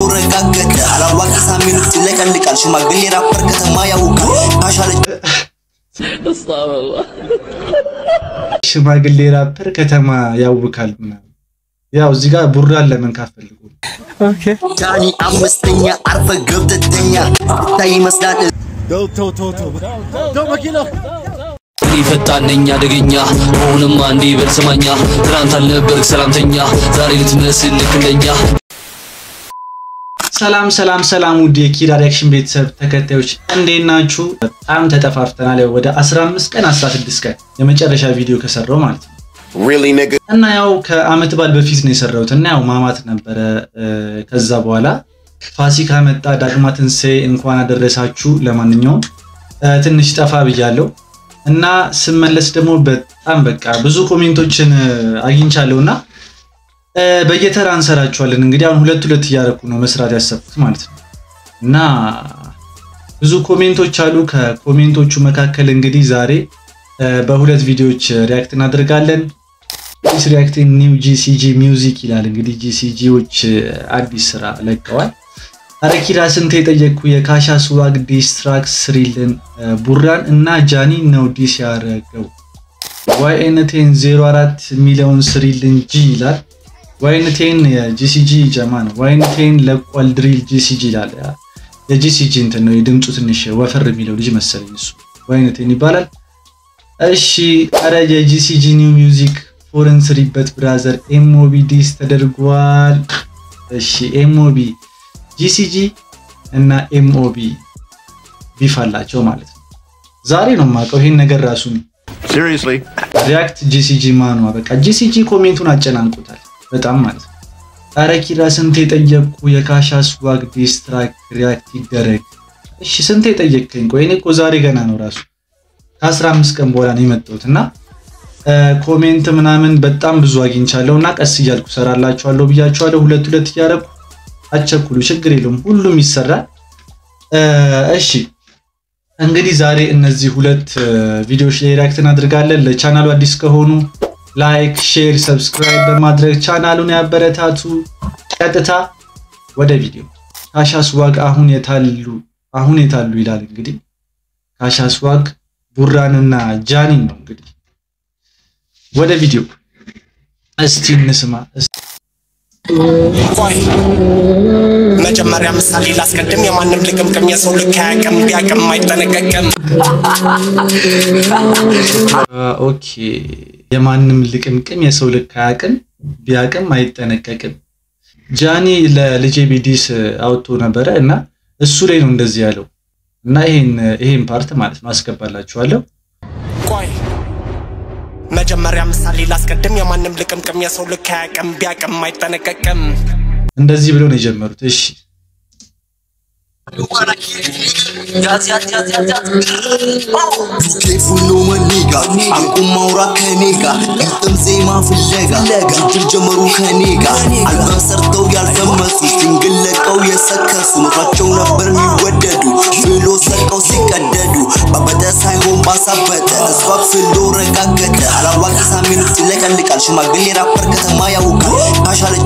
ረጋገጠ አላዋቂ ሳሚኖች ይለቀልቃል ሽማግሌ ራፐር ከተማ ያውቃል ካሻለች ሽማግሌ ራፐር ከተማ ያውካል ምናምን። ያው እዚህ ጋር ቡራን ለመንካት ፈልጉ ነው። ዳኒ አምስተኛ አርፈ ገብተተኛ ታይ ይመስላል እኔ ፈጣን ነኝ አደገኛ አሁንም አንዴ በል ስማኛ ትናንት አልነበርክ ሰላምተኛ ዛሬ ልትመስል ልክ እንደኛ ሰላም ሰላም ሰላም ውድ የኪድ ሪያክሽን ቤተሰብ ተከታዮች እንዴት ናችሁ? በጣም ተጠፋፍተናል። ያው ወደ 15 ቀን 16 ቀን የመጨረሻ ቪዲዮ ከሰራው ማለት ነው እና ያው ከአመት በዓል በፊት ነው የሰራሁት እና ያው ማማት ነበረ። ከዛ በኋላ ፋሲካ መጣ፣ ዳግማ ትንሣኤ እንኳን አደረሳችሁ። ለማንኛውም ትንሽ ጠፋ ብያለሁ እና ስመለስ ደግሞ በጣም በቃ ብዙ ኮሜንቶችን አግኝቻለሁ እና በየተራ እንሰራችኋለን። እንግዲህ አሁን ሁለት ሁለት እያደረኩ ነው መስራት ያሰብኩት ማለት ነው እና ብዙ ኮሜንቶች አሉ። ከኮሜንቶቹ መካከል እንግዲህ ዛሬ በሁለት ቪዲዮዎች ሪያክት እናደርጋለን። ዲስ ሪያክቲንግ ኒው ጂሲጂ ሚውዚክ ይላል። እንግዲህ ጂሲጂዎች አዲስ ስራ ለቀዋል። አረኪራ ስንት የጠየቅኩ የካሻ ስዋግ ዲስ ትራክ ስሪልን ቡራን እና ጃኒ ነው ዲስ ያደረገው ዋይኤንቴን 04 የሚለውን ስሪልን ጂ ይላል። ዋይንቴን የጂሲጂ ጀማ ነው። ዋይንቴን ለቋል ድሪል ጂሲጂ ይላል። የጂሲጂ እንትን ነው የድምፁ ትንሽ ወፈር የሚለው ልጅ መሰለኝ እሱ ዋይንቴን ይባላል። እሺ አረ የጂሲጂ ኒው ሚውዚክ ፎረን ስሪበት ብራዘር ኤምኦቢ ዲስ ተደርጓል። እሺ ኤምኦቢ ጂሲጂ እና ኤምኦቢ ቢፍ አላቸው ማለት ነው። ዛሬ ነው የማውቀው ይሄን ነገር ራሱ ሪያክት ጂሲጂ ማኗ በቃ ጂሲጂ ኮሜንቱን አጨናንቁታል በጣም ማለት ነው። አረ ኪራ ስንት የጠየቅኩ የካሻ ስዋግ ዲስትራክ ሪያክት ይደረግ። እሺ ስንት የጠየቅከኝ? ቆይ እኔ እኮ ዛሬ ገና ነው ራሱ ከ15 ቀን በኋላ ነው የመጣሁት እና ኮሜንት ምናምን በጣም ብዙ አግኝቻለሁ እና ቀስ እያልኩ ሰራላችኋለሁ ብያችኋለሁ። ሁለት ሁለት እያደረኩ አቸኩሉ፣ ችግር የለውም ሁሉም ይሰራል። እሺ እንግዲህ ዛሬ እነዚህ ሁለት ቪዲዮዎች ላይ ሪያክት እናድርጋለን። ለቻናሉ አዲስ ከሆኑ ላይክ፣ ሼር፣ ሰብስክራይብ በማድረግ ቻናሉን ያበረታቱ። ቀጥታ ወደ ቪዲዮ። ካሻ ስዋግ አሁን የታሉ አሁን የታሉ ይላል እንግዲህ ካሻ ስዋግ ቡራንና ጃኒን ነው እንግዲህ ወደ ቪዲዮ እስቲ እንስማ። መጀመሪያ ምሳሌ ላስቀድም። የማንም ልቅምቅም የሰው ልክ አያውቅም፣ ቢያውቅም አይጠነቀቅም። ኦኬ የማንም ልቅምቅም የሰው ልክ አያውቅም ቢያውቅም አይጠነቀቅም። ጃኒ ለልጄ ቢዲስ አውጥቶ ነበረ እና እሱ ላይ ነው እንደዚህ ያለው እና ይሄን ይሄን ፓርት ማለት ነው አስገባላችኋለሁ። ቆይ መጀመሪያ ምሳሌ ላስቀድም። የማንም ልቅምቅም የሰው ልክ አያውቅም፣ ቢያውቅም አይጠነቀቅም። እንደዚህ ብለው ነው የጀመሩት። እሺ ኬፉሎ መኒጋ አቁም ማውራት ከኔጋ ግጥም ዜማ ፍለጋ ግድል ጀመሩ ከኔጋ አልበም ሰርተው ያልፈመሱ ሲንግል ለቀው የሰከሱ መስሏቸው ነበር የሚወደዱ ፍሎ ሰርቀው ሲቀደዱ ባበጠ ሳይሆን ባሳበጠ እሷ ፍሎ ረጋገጠ አላዋቂ ሳሚኖች ይለቀልቃል ሽማግሌ ራፐር ከተማ ያውቃል ካሻለች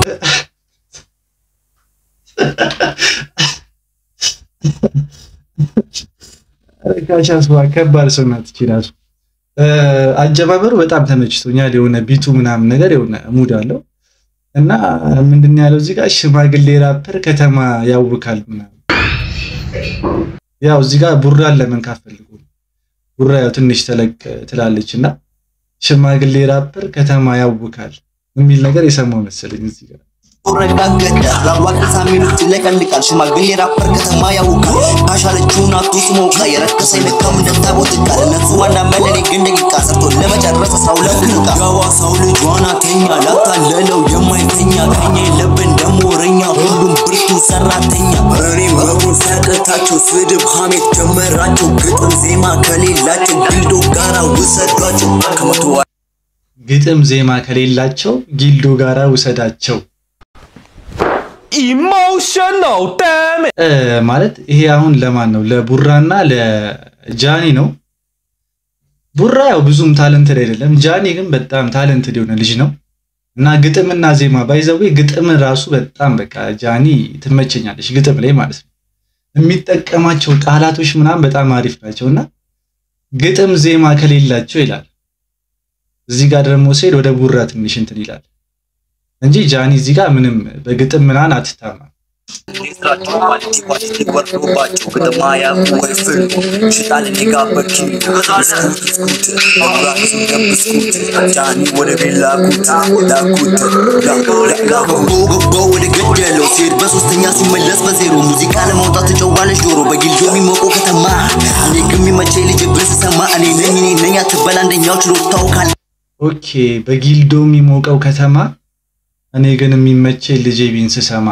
ካሻ ስዋግ ከባድ ሰው ናት እቺ እራሱ። አጀባበሩ በጣም ተመችቶኛል። የሆነ ቢቱ ምናምን ነገር የሆነ ሙድ አለው እና ምንድን ያለው እዚህ ጋር ሽማግሌ ራፐር ከተማ ያውካል ምናምን። ያው እዚህ ጋር ቡራን ለመንካት ፈልጎ ነው። ቡራ ያው ትንሽ ተለቅ ትላለች እና ሽማግሌ ራፐር ከተማ ያውካል የሚል ነገር የሰማው መሰለኝ እዚህ ጋር ረጋገጠ አላዋቂ ሳሚኖች ይለቀልቃል ሽማግሌ ራፐር ከተማ ያውቃል ካሻለችውን አቱስ ሞቃ የረከሰ ልካም እንደታቦት ቃል እነሱ ዋና መለኔ ግን ደቂቃ ሰርቶ ለመጨረስ አስራ ሁለት ደቂቃ የዋሳው ልጇን አተኛ ላታለለው የማይተኛ ከኛ የለብን ደሞ ወረኛ ሁሉም ብርቱ ሰራተኛ እኔ መሆን ሲያቅታቸው ስድብ ሀሜት ጀመራቸው ግጥም ዜማ ከሌላቸው ቢልዶ ጋራ ውሰዷቸው ከመቶ ግጥም ዜማ ከሌላቸው ጊልዶ ጋራ ውሰዳቸው ኢሞሽናል ዳም እ ማለት ይሄ አሁን ለማን ነው? ለቡራና ለጃኒ ነው። ቡራ ያው ብዙም ታለንትድ አይደለም። ጃኒ ግን በጣም ታለንትድ የሆነ ልጅ ነው። እና ግጥምና ዜማ ባይዘዌ ግጥም ራሱ በጣም በቃ ጃኒ ትመቸኛለች ግጥም ላይ ማለት ነው። የሚጠቀማቸው ቃላቶች ምናምን በጣም አሪፍ ናቸው እና ግጥም ዜማ ከሌላቸው ይላል። እዚህ ጋር ደግሞ ሲሄድ ወደ ቡራ ትንሽ እንትን ይላል እንጂ ጃኒ እዚህ ጋር ምንም በግጥም ምናምን አትታማም። ስራቸው ኳሊቲ ኳሊቲ ወርዶባቸው ግጥማ ያቁ ወይፍል ሽጣል ኔጋበኪ ስኩት መብራቱ ደብስኩት ጃኒ ወደ ቤት ላኩት ላኩት ገባው ገባው ወደ ገደለው ሲሄድ በሶስተኛ ሲመለስ በዜሮ ሙዚቃ ለማውጣት ትጨዋለች ዶሮ በጊልዶ የሚሞቀው ከተማ እኔ ግን የሚመቸኝ ልጅ ብን ስሰማ እኔ ነኝ እኔ ነኝ አትበል አንደኛው ችሎታው ካለ ኦኬ በጊልዶ የሚሞቀው ከተማ እኔ ግን የሚመቼ ልጄ ቢን ስሰማ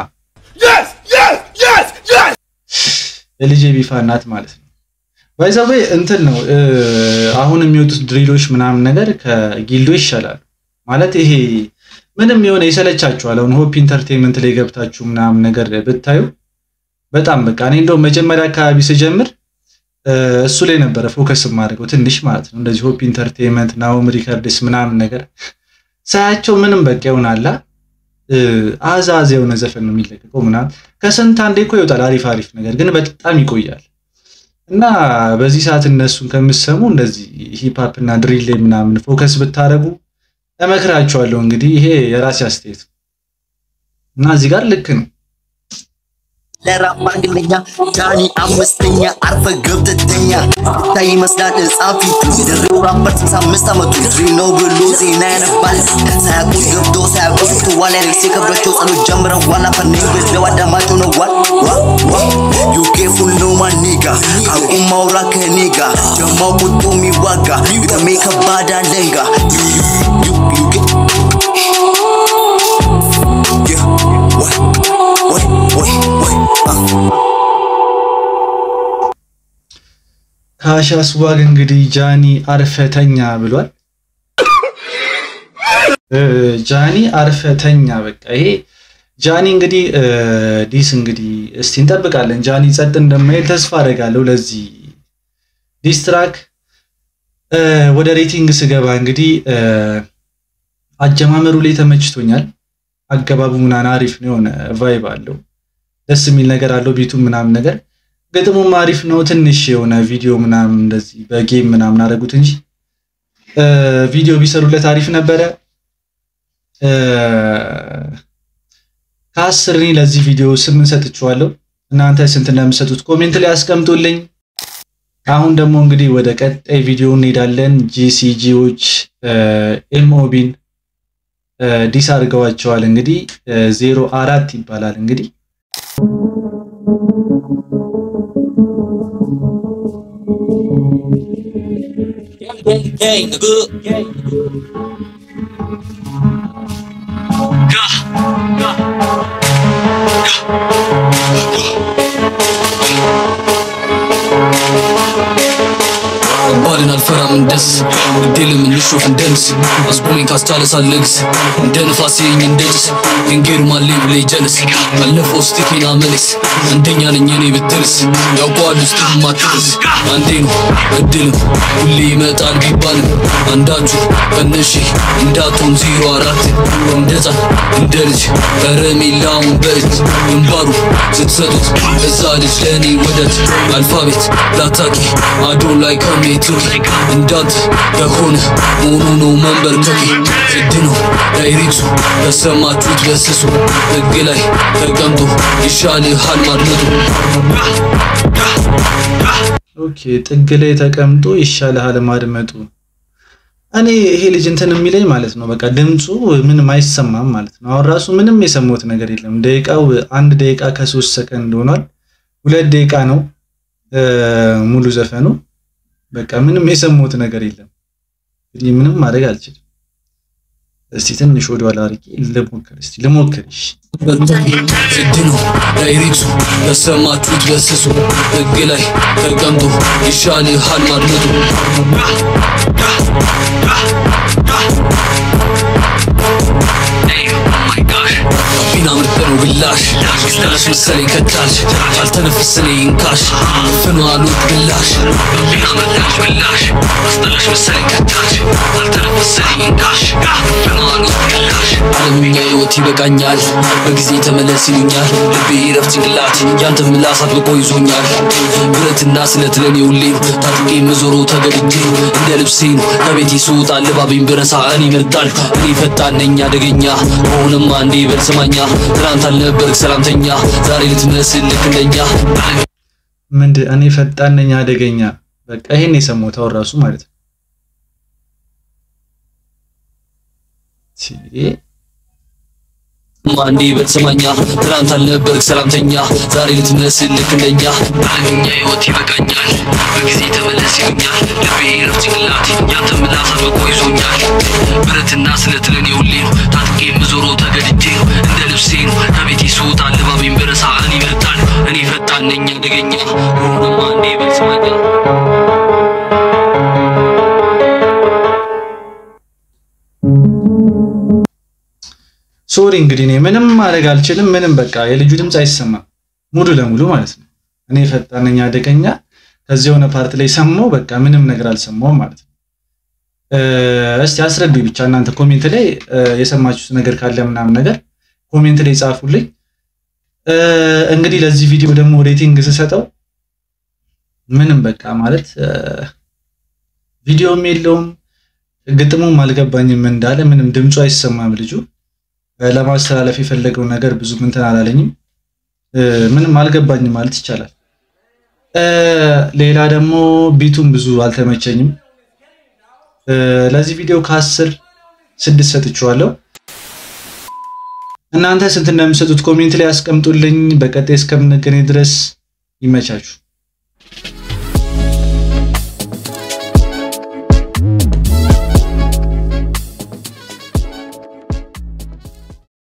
የልጄ ቢፋ እናት ማለት ነው። ባይዘዌ እንትን ነው አሁን የሚወጡት ድሪሎች ምናምን ነገር ከጊልዶ ይሻላሉ ማለት ይሄ ምንም የሆነ ይሰለቻችኋል። አሁን ሆፕ ኢንተርቴንመንት ላይ ገብታችሁ ምናምን ነገር ብታዩ በጣም በቃ እኔ እንደውም መጀመሪያ አካባቢ ስጀምር እሱ ላይ ነበረ ፎከስ የማደርገው ትንሽ ማለት ነው። እንደዚህ ሆፕ ኢንተርቴንመንት ናሆም ሪከርድስ ምናምን ነገር ሳያቸው ምንም በቃ ይሆናላ አዛዝ የሆነ ዘፈን ነው የሚለቀቀው ምናምን ከስንት አንዴ እኮ ይወጣል አሪፍ አሪፍ ነገር ግን በጣም ይቆያል። እና በዚህ ሰዓት እነሱን ከምሰሙ እንደዚህ ሂፕሀፕ እና ድሪል ላይ ምናምን ፎከስ ብታደርጉ እመክራችኋለሁ። እንግዲህ ይሄ የራሴ አስተያየት እና እዚህ ጋር ልክ ነው። ለራፕ አንግለኛ ጃኒ አምስተኛ አርፈ ገብተተኛ ይታይ ይመስላል ጻፊ የደሬው ራፐር ስልሳ አምስት ዓመቱ ድሪ ነው ብሎ ዜና ያነባል ሳያውቁት ገብቶ ሳያውቁት ትዋል ያደርስ የከብዳቸው ጸሎት ጀምረው ዋላ ፈነኝ ብለው አዳማጭ ነው ዋል ዩኬ ፉል ነው ማኔጋ አቁም ማውራ ከኔጋ ጀማው ቁጡ የሚዋጋ ግጠሜ ከባድ አለንጋ ዩኬ ወይ ወይ ወይ ወይ ከአሻስዋግ እንግዲህ ጃኒ አርፈተኛ ብሏል። ጃኒ አርፈተኛ በቃ ይሄ ጃኒ እንግዲህ ዲስ እንግዲህ እስቲ እንጠብቃለን። ጃኒ ጸጥ እንደማይል ተስፋ አደርጋለሁ። ለዚህ ዲስ ትራክ ወደ ሬቲንግ ስገባ እንግዲህ አጀማመሩ ላይ ተመችቶኛል። አገባቡ ምናምን አሪፍ ነው፣ የሆነ ቫይብ አለው፣ ደስ የሚል ነገር አለው፣ ቢቱም ምናምን ነገር ግጥሙም አሪፍ ነው። ትንሽ የሆነ ቪዲዮ ምናምን እንደዚህ በጌም ምናምን አደረጉት እንጂ ቪዲዮ ቢሰሩለት አሪፍ ነበረ። ከአስር እኔ ለዚህ ቪዲዮ ስምንት ሰጥቼዋለሁ። እናንተ ስንት እንደምሰጡት ኮሜንት ላይ አስቀምጡልኝ። አሁን ደግሞ እንግዲህ ወደ ቀጣይ ቪዲዮ እንሄዳለን። ጂሲጂዎች ኤምኦቢን ዲስ አድርገዋቸዋል። እንግዲህ ዜሮ አራት ይባላል እንግዲህ ባልን አልፈራም እንደስ ግዴለም እንሾፍ እንደንስ አስቆሜን ካስቻለ ሳለግስ እንደ ንፋስ የኝ እንደስ ድንጌር ማሌ ብሌ ጀለስ ባለፈው ስቲኬና መለስ አንደኛ ነኝ እኔ ብትልስ ያውቀዋል ውስጥ ማትልስ አንዴ ነው እድልም ሁሌ ይመጣል ቢባልም አንዳችሁ ከነሺ እንዳትሆን ዜሮ አራት እንደ ሕፃን እንደ ልጅ ከረሜላውን በእጅ ግንባሩ ስትሰጡት እዛ ልጅ ለእኔ ወደት አልፋቤት ላታቂ አዶ ላይ ከሜትሩ እንዳንተ ከሆነ መሆኑ ነው መንበርከኬ ግድ ነው ዳይሬክቱ በሰማችሁት በስሱ ሕግ ላይ ተቀምጦ ይሻልሃል ማድመጡ ኦኬ ጥግ ላይ ተቀምጦ ይሻልሃል ማድመጡ። እኔ ይሄ ልጅ እንትን የሚለኝ ማለት ነው በቃ ድምፁ ምንም አይሰማም ማለት ነው። አሁን ራሱ ምንም የሰማሁት ነገር የለም። ደቂቃው አንድ ደቂቃ ከሶስት ሰከንድ ሆኗል። ሁለት ደቂቃ ነው ሙሉ ዘፈኑ። በቃ ምንም የሰማሁት ነገር የለም። እንግዲህ ምንም ማድረግ አልችልም። እስቲ ትንሽ ወደ ኋላ አድርጌ ልሞክር። እስቲ ልሞክር። እሺ ግድ ነው ዳይሬክቱ በሰማችሁት በስሱ ሕግ ላይ ተቀምጦ ይሻልሃል ማድመጡ Hey, oh my gosh. ቢና ምርጥ ነው ግላሽ ስጠላሽ መሰለኝ ከታች አልተነፍስኔ ይንካሽ ፍኖ አሉት ግላሽ ቢና ምርጥ ነው ግላሽ ስጠላሽ መሰለኝ ከታች አልተነፍስኔ ይንካሽ ፍኖ አሉት ግላሽ ዓለምኛ ህይወት ይበቃኛል በጊዜ ተመለስ ይሉኛል ልቤ ረፍት ጭንቅላት ያንተ ምላስ አጥብቆ ይዞኛል ብረትና ስለት ለኔ ሁሌም ታጥቄ መዞሩ ተገድጄ እንደ ልብሴን ከቤቴ ስወጣ ልባቤን ብረሳ እኔ ይመርጣል እኔ ፈጣን ነኝ አደገኛ መሆንማ እንዴ በል ስማኛ ትናንት አልነበርክ ሰላምተኛ ዛሬ ልትመስል ልክ እንደኛ ምንድን እኔ ፈጣን ነኝ አደገኛ። በቃ ይሄን የሰማሁት አሁን ራሱ ማለት ነው። ሲ- ማንዴ በተሰማኛ ትናንት አልነበርክ ሰላምተኛ ዛሬ ልትመስል ልክ እንደኛ ዓለምኛ ህይወት ይበቃኛል በጊዜ ተመለስ ይሉኛል ልቤ ረፍት ጭንቅላት ያንተ ምላስ አጥብቆ ይዞኛል ብረትና ስለት ለኔ ሁሌ ነው ታጥቄ የምዞሮ ተገድጄ ነው እንደ ልብሴ ነው ከቤቴ ስወጣ ልባቤን በረሳ እኔ ይመርጣል እኔ ፈጣን ነኝ አደገኛ ሆነ ማንዴ በተሰማኛ ሶሪ እንግዲህ እኔ ምንም ማድረግ አልችልም። ምንም በቃ የልጁ ድምፅ አይሰማም ሙሉ ለሙሉ ማለት ነው። እኔ ፈጣን ነኝ አደገኛ ከዚህ የሆነ ፓርት ላይ ሰማሁ፣ በቃ ምንም ነገር አልሰማሁም ማለት ነው። እ፣ እስቲ አስረዱኝ ብቻ እናንተ ኮሜንት ላይ እ፣ የሰማችሁት ነገር ካለ ምናምን ነገር ኮሜንት ላይ ጻፉልኝ። እ፣ እንግዲህ ለዚህ ቪዲዮ ደግሞ ሬቲንግ ስሰጠው ምንም በቃ ማለት እ፣ ቪዲዮም የለውም ግጥሙም አልገባኝም እንዳለ ምንም ድምፁ አይሰማም ልጁ ለማስተላለፍ የፈለገው ነገር ብዙ እንትን አላለኝም። እ፣ ምንም አልገባኝም ማለት ይቻላል። እ፣ ሌላ ደግሞ ቢቱም ብዙ አልተመቸኝም። እ፣ ለዚህ ቪዲዮ ከአስር ስድስት ሰጥቼዋለሁ። እናንተ ስንት እንደምሰጡት ኮሜንት ላይ ያስቀምጡልኝ። በቀጣይ እስከምንገናኝ ድረስ ይመቻችሁ።